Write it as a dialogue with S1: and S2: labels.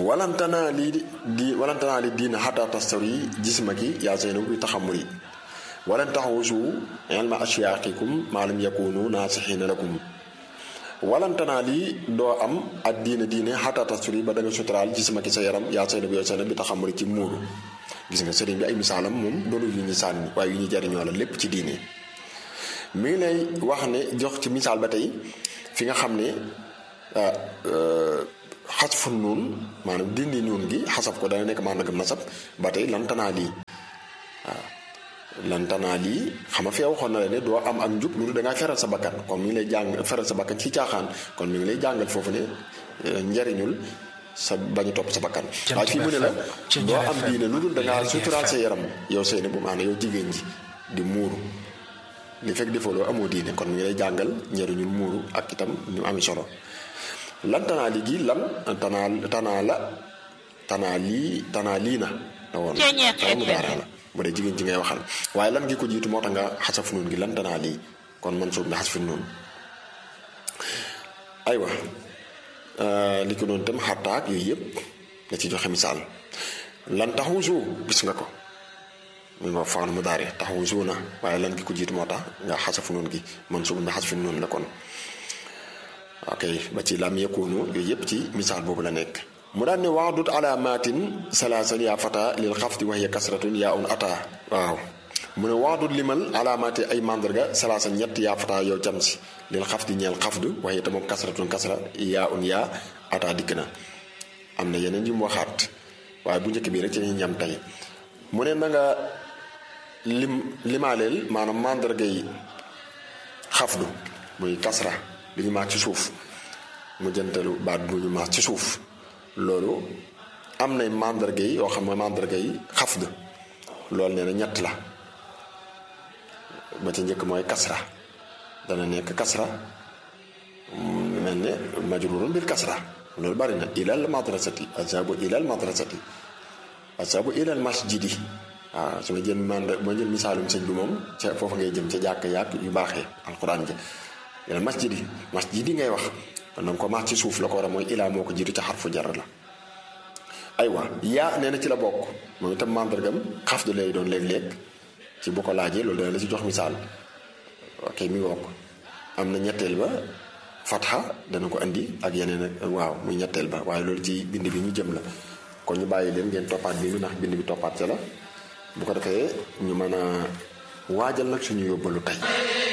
S1: walantanaa lii di walantanaa li diina xataa tastawi jismaki yaa Zeynabu bi taxamuri walan taxawusu ilma ashyaaqikum maa lam yakunu naasixiina lakum walantanaa lii doo am ak diine diine xataa tastawi ba da nga suturaal jismaki sa yaram yaa Zeynabu yaa Zeynabu bi taxamuri ci muuru gis nga sëriñ bi ay misaalam moom doonu yu ñu sànni waaye yu ñu jariñoo la lépp ci diine mi ngi lay wax ne jox ci misaal ba tey fi nga xam ne xasfu nuun maanaam dindi nuun gi xasaf ko dana nekk maanaam nasab ba tey lantanaa lii waaw lantanaa lii xam nga fee waxoon na la ne doo am ak njub loolu da ngaa feral sa bakkan kon mi ngi lay jàng feral sa bakkan ci caaxaan kon mi ngi lay jàngal foofu ne njariñul sa bañu topp sa bakkan waaye fii mu ne la doo am diine lu dul da ngaa suturaal sa yaram yow sëy na bu maanaam yow jigéen ji di muuru li fekk defoo loo amoo diine kon mi ngi lay jàngal njariñul muuru ak itam ñu ami solo lan tanaa li gi lan tanaa tanaa la tanaa lii tanaa lii na la woon mu daara la bu dee jigéen ji ngay waxal waaye lan gi ko jiitu moo tax nga xasaf nuun gi lan tanaa lii kon man suub nga xas fi nuun aywa li ko doon tam xattaak yooyu yëpp nga ci joxe misaal lan taxuusu gis nga ko mu nga faanu mu daare taxuusu na waaye lan gi ko jiitu moo tax nga xasaf nuun gi man suub nga xas fi nuun la kon ok ba ci lam yakunu yooyu yëpp ci misaal boobu la nekk mu daan ne waadut alaamatin salaasan yaa fata lil xafdi wax ya kasratun yaa un ata waaw mu ne waadut limal alaamaati ay mandarga salaasan ñett yaa fata yow jam si lil xafdi ñeel xafdu wax ya moom kasratun kasra yaa un yaa ata dikk na am na yeneen yu mu waxaat waaye bu njëkk bii rek ci ñu ñam tey mu ne na nga lim limaaleel maanaam mandarga yi xafdu muy kasra bi ñu maas ci suuf mu jëntalu baat bu ñu maas ci suuf loolu am nay mandarga yi yoo xam ne mandarga yi xafd loolu nee na ñett la ba ci njëkk mooy kasra dana nekk kasra mel ne majrurun bil kasra loolu bari na ilal madrasati azabu ilal madrasati azabu ilal masjidi waaw su ma jël mandar ma jël misaalum sëñ bi moom ca foofu ngay jëm ca jàkk yàgg yu baaxee alquran ja ilal masjidi masjidi ngay wax kon nag ko maas ci suuf la ko war a mooy ilaa moo ko jiitu ca xarfu jar la aywa yaa nee na ci la bokk moom itam mandargam xaf du lay doon léeg-léeg ci bu ko laajee loolu dana la ci jox misaal ok mi bokk am na ñetteel ba fatxa dana ko andi ak yeneen ak waaw muy ñetteel ba waaye loolu ci bind bi ñu jëm la kon ñu bàyyi leen ngeen toppaat bind bi ndax bind bi toppaat ca la bu ko defee ñu mën a waajal nag suñu yóbbalu tey